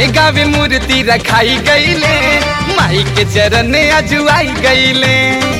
गावे गावे मूर्ति रखाई गईले माई के चरण अजुआई गईले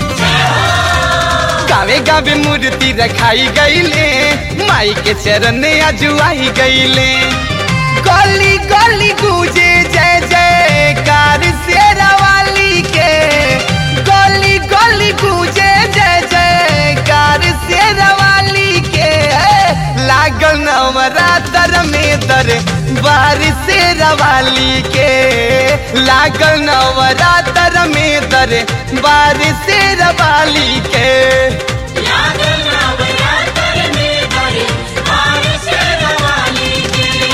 गावे गावे मूर्ति रखाई गईले माई के चरण अजुआई गईले गली गली गूंजे जय जयकार शेरावाली के गली गली गूंजे जय जयकार शेरावाली के लागल नवरात्र में दर बारिश शेरावाली के लागल नवरात्र में दर बारिश शेरावाली के लागल नवरात्र में दरे बारिश रवाली के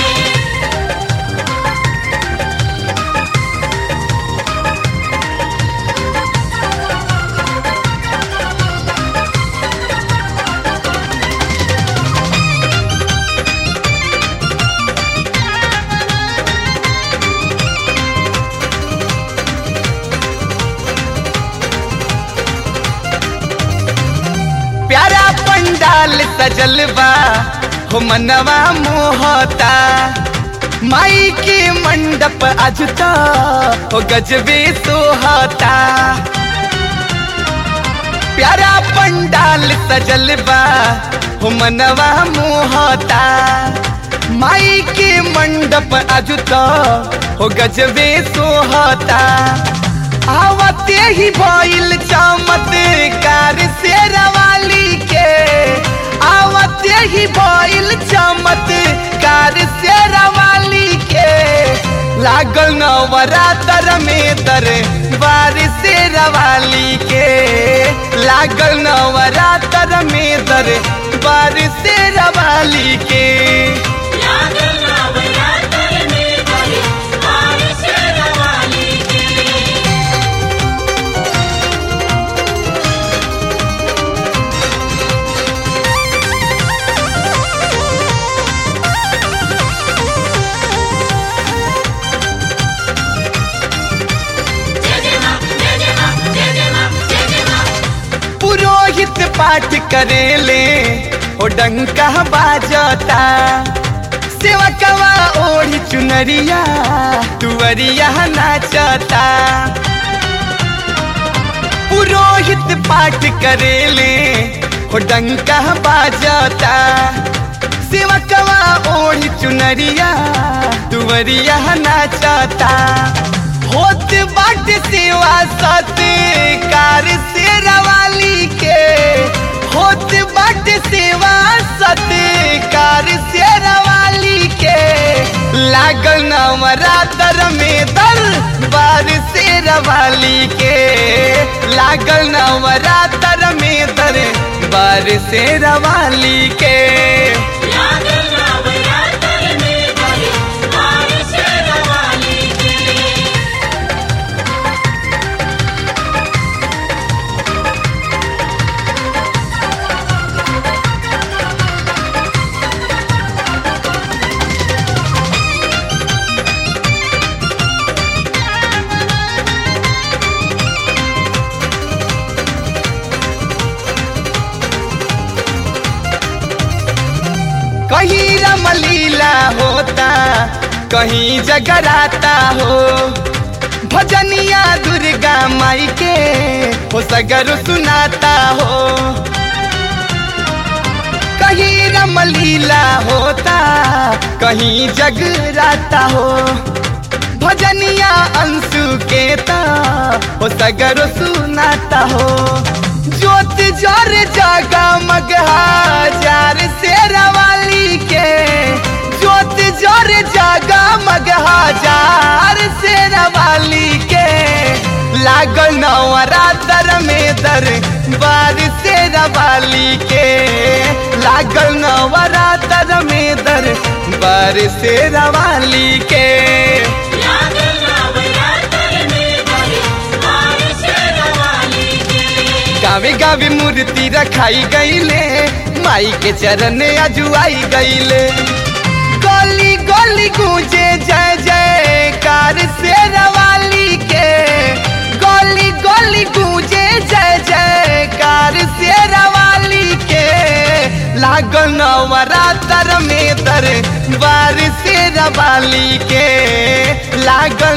प्यारा पंडाल सजल बा हो मनवा मोहता माई के मंडप अजता हो गजबे सोहता प्यारा पंडाल सजल बा हो मनवा मोहता माई के मंडप अजता हो गजबे सोहता आवते ही भइल चमत्कार शेरवाली के आवते ही भइल चमत्कार शेरवाली के लागल नवरात्र में दर बारिश शेरवाली के लागल नवरात्र में दर बारिश शेरवाली के लागल नवरात्र में दरे बारिश रवाली के जय जय मां जय जय मां जय जय मां जय जय मां पुरोहित पाठ करेले ओ डंका बाजता सेवकवा ओढ़ी चुनरिया तुवरिया नाचता पुरोहित पाठ करेले ओ डंका बाजता सेवकवा ओढ़ी चुनरिया तुवरिया नाचता होत बाट सेवा सत्कार शेरवाली के होत बाट सेवा सत्कार शेरवाली के लागल नवरात्र में दर बार शेरवाली के लागल नवरात्र में दर बार शेरवाली के लागल नवरात्र में दरे बारिश रवाली के कहीं रमलीला होता कहीं जगराता हो भजनिया दुर्गा माई के हो सगर सुनाता हो कहीं रमलीला होता कहीं जगराता हो भजनिया अंशु के ता हो सगर सुनाता हो ज्योत जर जागा मगहाजार शेरवाली के ज्योत जर जागा मगहाजार शेरवाली के लागल नवरात्र में दर बार शेरवाली के लागल नवरात्र में दर बार शेरवाली के लागल नवरात्र में दरे बारिश रवाली के गावे गावे मूर्ति रखाई गईले माई के चरण अजुआई गईले गली गली गूंजे जय जयकार शेरवाली के गली गली गूंजे जय जयकार शेरवाली के लागल नवरात्र में दर बार शेर रवाली के लागल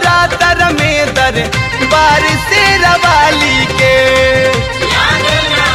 नवरात्र में दर बार से रवाली के लागल